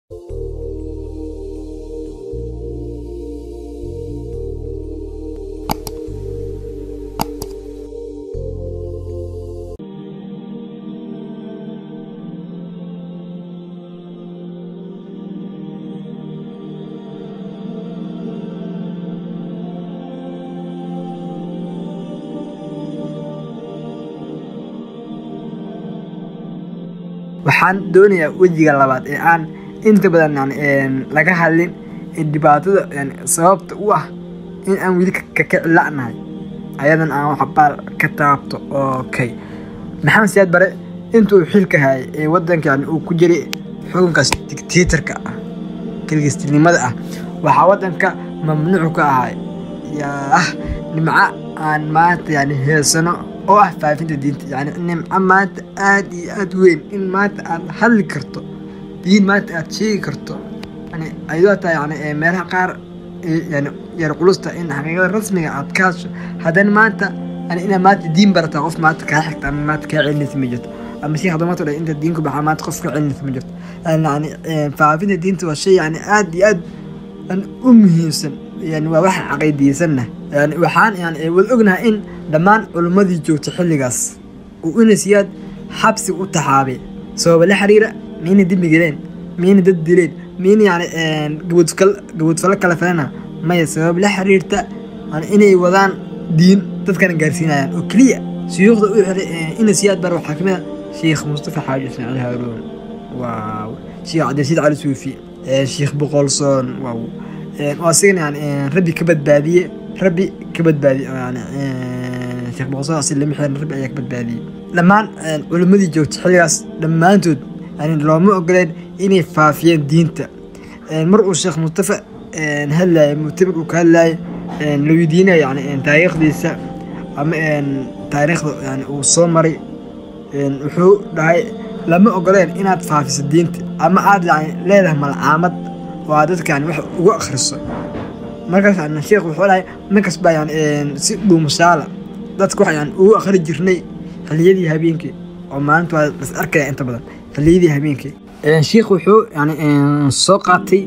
waxaan doonayaa wejiga labaad ee aan inta badan yani laga hadlin ee dhibaatada yani sababta u ah in aan weli kaka la'nahay ayadan aan waxbaal ka taabto okay maxamed siyaad bare intuu xilka hayay ee wadanka yani uu ku jiray xukunkaas dictatorka ah kilgistinimada ah waxaa wadanka mamnuuc ka ahay yaa nimco aan maanta yani heesano oo ah faafinta diinta yani nimco maanta aad iyo aad weyn in maanta aad hadli karto diin maanta aad sheegi karto yani ayadoo taa yani meelaha qaar yani yar qulusta in xaqiiqada rasmiga aad ka hasho haddana maanta yani inaad maanta diin barataa qof maanta kaa xigta ama maanta kaa celinaysa ma jirto ama si hadamato dhan inta diinku baxaa maanta qof ka celinaysa ma jirto yani faafinta diinta waa shay yani aad iyo aad yani u muhiimsan yani waa wax caqiidiysanna yani waxaan yani wada ognahay in dhammaan culimmadii joogtay xilligaas uu inasiyaad xabsi u taxaabay sababa la xiriira miyayna dembi geleen miyayna dad dileen miyayna yani gaboodfalo kala falana maya sabab la xiriirta yani inay wadaan diin dadkana gaarsiinayaan oo keliya shuyuukhda u xiray inasiyaad bar waxaa kamid a sheekh mustafa xaaji ismaaciil haaruun waaw sheekh cabdirasiid cali suufi sheekh boqolsoon waaw oo asigana yani rabbi ka badbaadiye rabbi ka badbaadiye yani sheekh boqolsoon asi lama xiran rabbi ayaa ka badbaadiyey dhammaan culimmadii joogtay xilligaas dhammaantood yani looma ogoleen inay faafiyeen diinta mar uu sheekh mustafa hadlaye muctamir uu ka hadlaye la weydiinaya yani taariikhdiisa ama taariikhda yani uu soo maray wuxuu dhahay lama ogoleen inaad faafiso diinta ama aad yani leedahay malcaamad oo aad dadka yani wax ugu akhriso markaas yani sheekh wuxuu dhahay markas baa yani si dhuumashaala dadka wax yani ugu akhri jirnay xilliyadii habeenkii oo maalinta waa las arkaya inta badan xilliyadii habeenkii sheekh wuxuu yani soo qaatay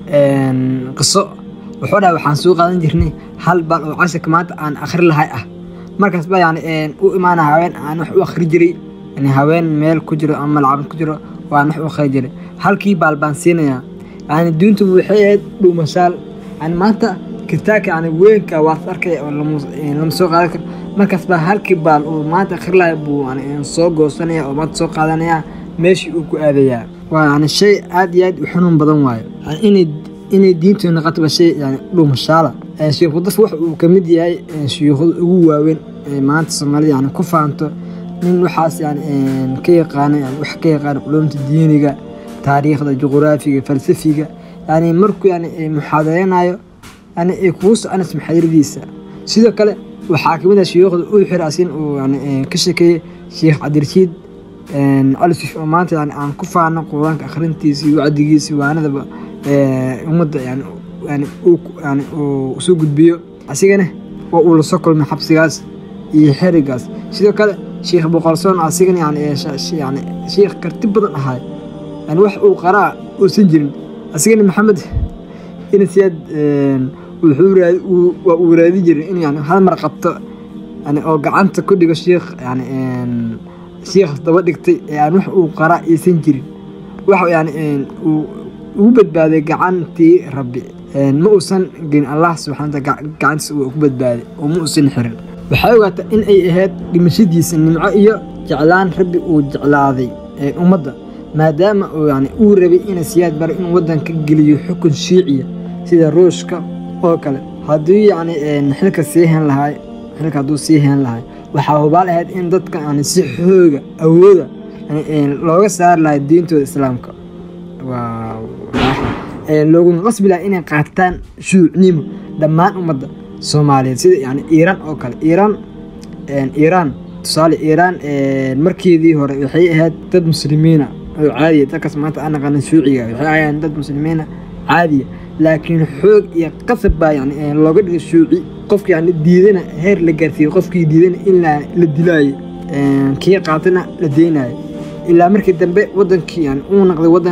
qiso wuxuu dhahay waxaan soo qaadan jirnay hal bal oo casharka maanta aan akhri lahay ah markaas baa yani u imaana haween aan wax u akhri jiray yani haween meel ku jiro ama malcabad ku jiro waan wax u akhri jiray halkii baal baan siinayaa yani diintu waxay ahayd dhuumashaal yani maanta kitaabka yani weynka waad arkaya oo lama soo qaadan karo markaas baa halkii baal uu maanta akhri lahay buu yani soo goosanaya oo maanta soo qaadanaya meeshii uu ku aadayaa waa yani shay aad iyo aad u xanuun badan waayo yani inay inay diintu noqotoba shay yani dhuumashaala sheekh mudaf wax uu kamid yahay shuyuukhada ugu waaweyn ee maanta soomaalida yani ku faanto nin waxaas yani ka yaqaano yani wax ka yaqaano culumta diiniga taariikhda juquraafiga falsafiga yani markuu yani muxaadareynayo yani ay kugu soconayso muxaadaradiisa sidoo kale waxaa kamid ah shuyuukhda uu xir asin uu yani ka sheekeeyey sheekh cabdirashiid cali suf oo maanta yani aan ku faano quraanka akhrintiisii wacdigiisii waanadaba ummadda yani yani yani uu soo gudbiyo asigana waa uu lasoo kulmay xabsigaas iyo xerigaas sidoo kale sheekh boqolsoon asigana yani yani sheekh karti badan ahaay yani wax uu qaraa uusan jirin asigana maxamed inasiyaad wuxuu raadi waa uu raadin jiray in yani hal mar qabto yani oo gacanta ku dhigo sheekh yani sheekh daba dhigtay ee aan wax uu qaraa aysan jirin wax yani uu ugu badbaaday gacantii rabbi ma uusan gelin allah subxana wataala gacantiisa uu ku badbaaday oo ma uusan xirin waxay ogaata in ay ahayd dhimashadiisa nimco iyo jeclaan rabbi uu jeclaaday ummadda maadaama uu yani uu rabay ina siyaad bara inuu waddanka geliyo xukun shiiciya sida ruushka oo kale haddii yani xilka sii hen lahay xilka hadduu sii hen lahay waxaa hubaal ahayd in dadka yani si xooga awooda looga saari lahay diintooda islaamka looguna qasbi laha inay qaataan shuucnimo dhammaan ummadda soomaaliyeed sida yani iiraan oo kale iiraan iiraan tusaale iiraan markeedii hore waxay ahayd dad muslimiina oo caadiya dadkaas maanta aan naqanin shuuciga waxay ahayeen dad muslimiina caadiya laakiin xoog iyo qasab baa yani looga dhigay shuuci qofki yani diidana heer la gaarsiiyey qofkii diidana in la dilaayo kii qaatana la deynayo ilaa markii dambe wadankii yani uu noqday wadan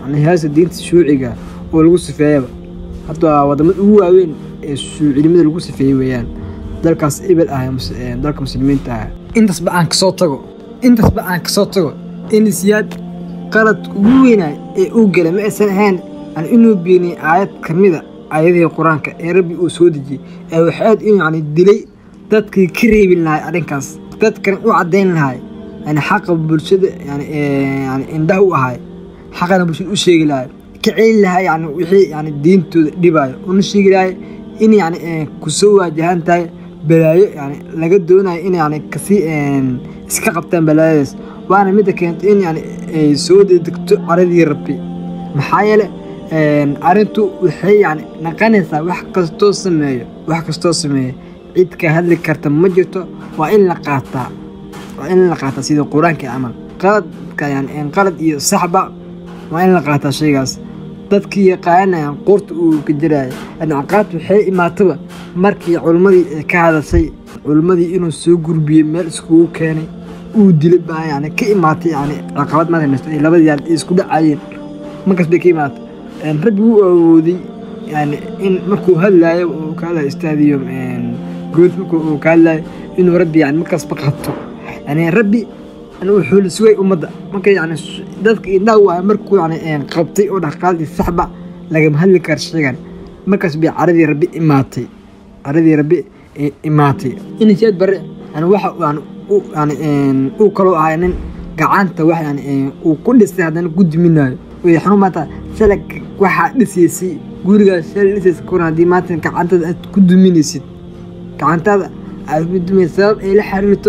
yani heesta diinta shuuciga oo lagu sifeeyaba hadda waa wadamada ugu waaweyn ee shuucinimada lagu sifeeyey weeyaan dalkaas ebel ah dalka muslimiinta ah intaasba aan kasoo tago intaasba aan kasoo tago in siyaad qalad ugu weynaay ee uu gala ma aysan ahayn yani inuu beeniyey aayad ka mida aayadihii qur-aanka ee rabbi uu soo dejiyey ee waxaad inuu yani dilay dadkii ka reebin lahay arrinkaas dadkan u caddayn lahay yani xaqa bulshada yani yani indhaha u ahay xaqana bulshada u sheegi lahay ka celi lahay yani wixii yani diintooda dhibaayo una sheegi lahay in yani kusoo waajahan tahay balaayo yani laga doonayo in yani kasii iska qabtaan balaayadaas waana midda keentay in yani ay soo dedegto caradii rabbi maxaa yeele arrintu waxay yani naqanaysaa wax kastoo sameeyo wax kastoo sameeyo cid ka hadli karta ma jirto waa in la qaataa waa in la qaataa sida qur-aanka camal qaladka yani qalad iyo saxba waa in la qaataa shaygaas dadkii yaqaanayaan qoorta uu ka jiraayo yani caqaabta waxay imaataba markii culimmadii ay ka hadashay culimmadii inuu soo gurbiyey meel iskugu keenay uu dilay baa yani ka imaatay yani caqabad madanaysto ay labadii yaal isku dhacayeen markaas bay ka imaatay rabbi wuu awooday yani in markuu hadlaayo uu ka hadlayo istaadiyo good markuu uu ka hadlaayo inuu rabbi yani markaasba qabto yani rabbi wuxuu la sugay ummadda marka yani dadka indhaha waa markuu yani qabtay oo dhaqaaldii saxba lagama hadli karo shaygan markaas bay caradii rabbi imaatay caradii rabbi imaatay in siyaad bare yani waxa yani yani uu kaloo ahay nin gacanta wax yani uu ku dhistay haddana ku duminayo way xanuun maanta shalay waxaa dhisaysay gurigaas shalay dhisaysa kuran haddii maanta gacantada aad ku duminaysid gacantaada aad ku duminaysid sabab ay la xiriirto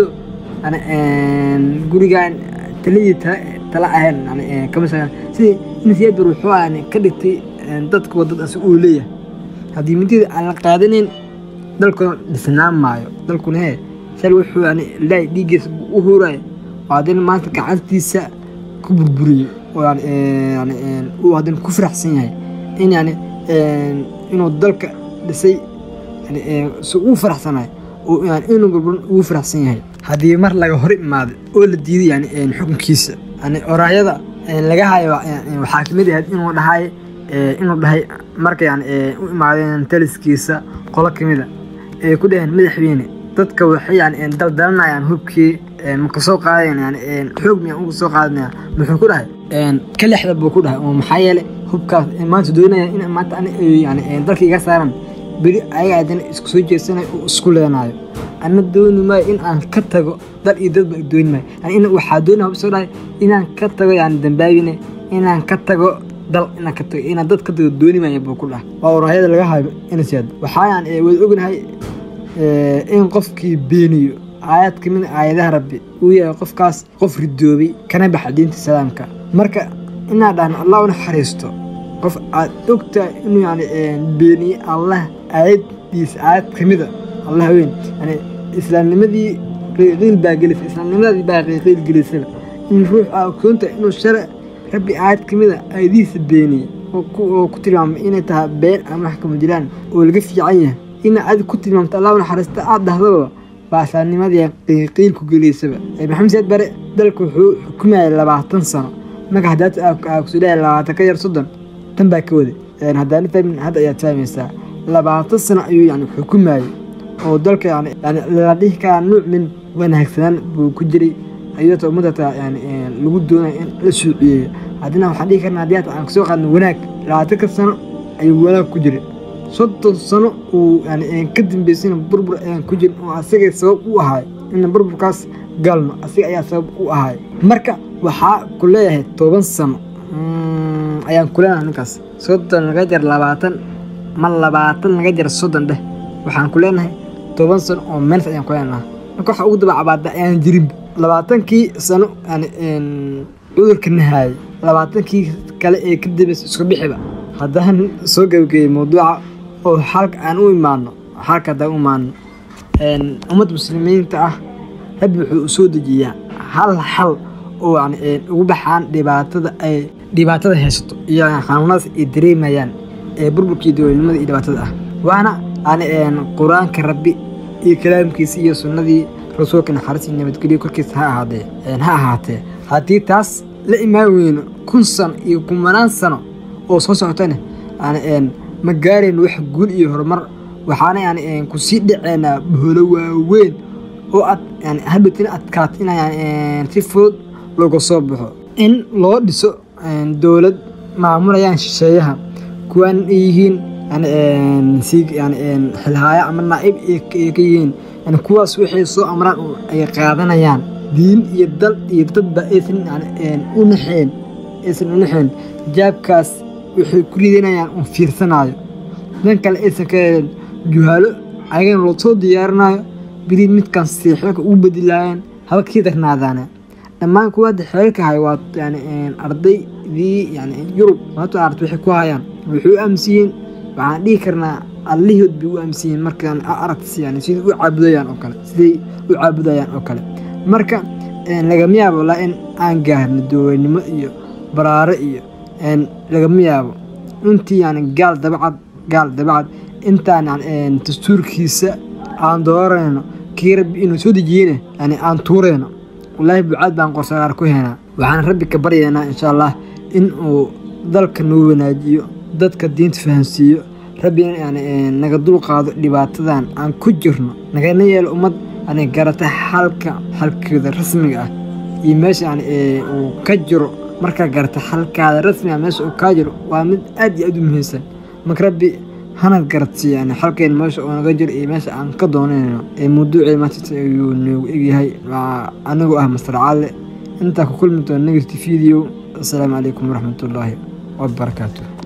gurigan taladii tala ahayn kama sidii in siyaad bar wuxuu yani ka dhigtay dadka wadad asi uu leeyahay haddii midida aan la qaadanayn dalkuna dhisnaan maayo dalkuna hee shal wuxuu yani ilaahay dhiiggiisa u huraya oo haddana maanta gacantiisa ku burburiyey oo yani yani uu haddana ku faraxsan yahay in yani inuu dalka dhisay yani si uu faraxsanayo oo yani inuu burburin ugu faraxsan yahay haddii mar laga hor imaaday oo la diiday yani xukunkiisa yani oraayada laga hayo waxaa kamid ahayd inuu dhahay inuu dhahay marka yani u imaadeen taliskiisa qolo kamida ay ku dhaheen madaxweyne dadka waxay yani daldalanayaan hubkii maka soo qaadayan yani xoog miyaan uga soo qaadanaya muxuu ku dhahay ka lexda buu ku dhahay oo maxaa yeele hubkaas maanta doonaya in maanta yani dalka iga saaran beri ayaga haddana isku soo jeedsanayo oo isku leenaayo ana dooni maayo in aan ka tago dal iyo dadba dooni maayo yani waxaa doonaya soo dhahay inaan ka tago yani dambaabine inaan ka tago dal inaan ka tago inaan dad ka tago dooni maayo buu ku dhahay waa waraayada laga hayo inasiyaad waxaa yani wada ognahay in qofkii beeniyo aayad ka mid aayadaha rabbi uu yahay qofkaas qof ridoobay kana baxa diinta islaamka marka inaa dhahan allah u naxariisto qof aad ogtahay inuu yani beeniye allah aayaddiisa aayad ka mida allah weyn yani islaamnimadii qiiqiil baa gelisa islaamnimadii baa qiiqiil gelisaba in ruux aa ogsoonta inuu share rabbi aayad ka mida aayadihiisa beeniye oo ku tilmaamay inay tahay been ama wax kama jiraan oo laga fiican yahay ina adig ku tilmaamto allah u naxariista aad dhahdaba baasaanimadii qiiqiil ku geliysaba maxamed siyaad bare dalka wuxuu xukumayay labaatan sano marka haddaad kusoo dhahay labaatan ka yar soddon tan baa ka wada haddaana fahmin hadda ayaad fahmaysaa labaatan sano ayuu yani xukumayay oo dalka yani yani la dhihi karaa nuuc min wanaagsanaan buu ku jiray ayadoo ummadata yani lagu doonayo in la suuciyeeyo haddina waxaan dhihi karna haddii hata aan kasoo qaadno wanaag labaatanka sano ayuu wanaag ku jiray soddon sano uu yani ka dambeysayna burbur ayaan ku jirin oo asagay sabab u ahaay in burburkaas galno asiga ayaa sabab u ahaay marka waxaa ku leeyahay toban sano ayaan ku leenahay ninkaas soddon laga jar labaatan ma labaatan laga jar soddon dheh waxaan ku leenahay toban sano oo meels ayaan ku leenahay marka waxa ugu daba cabaada ayaan jirin labaatankii sano yani cudurka nahaayay labaatankii kale ee ka dambeysay isku bixiba haddaan soo gabageyey mawduuca oo xalka aan u imaano xalka haddaan u imaano ummadda muslimiinta ah rabbi wuxuu u soo dejiyaa hal xal oo yani ugu baxaan dhibaatada ay dhibaatada haysato iyo xanuunadaas ay dareemayaan ee burburkii dowladnimada iyo dhibaatada ah waana yani qur-aanka rabbi iyo kalaamkiisa iyo sunnadii rasuulka naxariis iyo nabadgelyo korkiisa ha ahaadee ha ahaatee haddii taas la imaan weyno kun sano iyo kumanaan sano oo soo socotana yani ma gaarayno wax guul iyo horumar waxaana yani kusii dhaceynaa boholo waaweyn oo ad yani hadhowtina adkaat in yani si fudud looga soo baxo in loo dhiso dowlad maamulayaan shisheeyaha kuwaan ay yihiin yani si yani xilhaaya ama naa'ib ay ka yihiin yani kuwaas waxay soo amraan ay qaadanayaan diin iyo dal iyo dadba aysan yani u naxeen aysan u naxeen jaabkaas waxay ku ridanayaan un fiirsanaayo dan kale aysan ka heleen juhaalo ayagana loo soo diyaarinayo biri midkan si xeelka ugu bedilaayeen haba kasii darnaadaane dhammaan kuwa hadda xeelka hay waa yani ardaydii yani yurub maanta aragta waxay ku hayaan waxay u aaminsiyiin waxaan dhihi karnaa allihood bay u aaminsiyiin markaan aragtis yani siday u caabudayaan oo kale siday u caabudayaan oo kale marka lagama yaabo walaa in aan gaarno dowladnimo iyo baraaro iyo lagama yaabo intii yani gaal dabacad gaal dabacad intaan yani dastuurkiisa aan dooranayno kii rabbi inuu soo dejiyeyna yani aan tuurayno wallaahi bucaad baan qorsagaar ku henaa waxaan rabbi ka baryaynaa insha allah in uu dalka noo wanaajiyo dadka diinta fahamsiiyo rabbi yani naga dul qaado dhibaatadan aan ku jirno nagana yeelo ummad yani garata xalka xalkeeda rasmiga ah iyo meesha yani uu ka jiro markaa garata xalkaada rasmiga meesha uu kaa jiro waa mid aad iyo aad u muhiimsan marka rabbi hanad garadsiiy yani xalkeen meesha uu naga jiro iyo meesha aan ka doonayno ee mawduucii maanta ayuu noogu egyahay anigoo ah mastar calle intaa ku kulmi doona negerti video asalaamu calaykum waraxmatullaahi wabarakaatu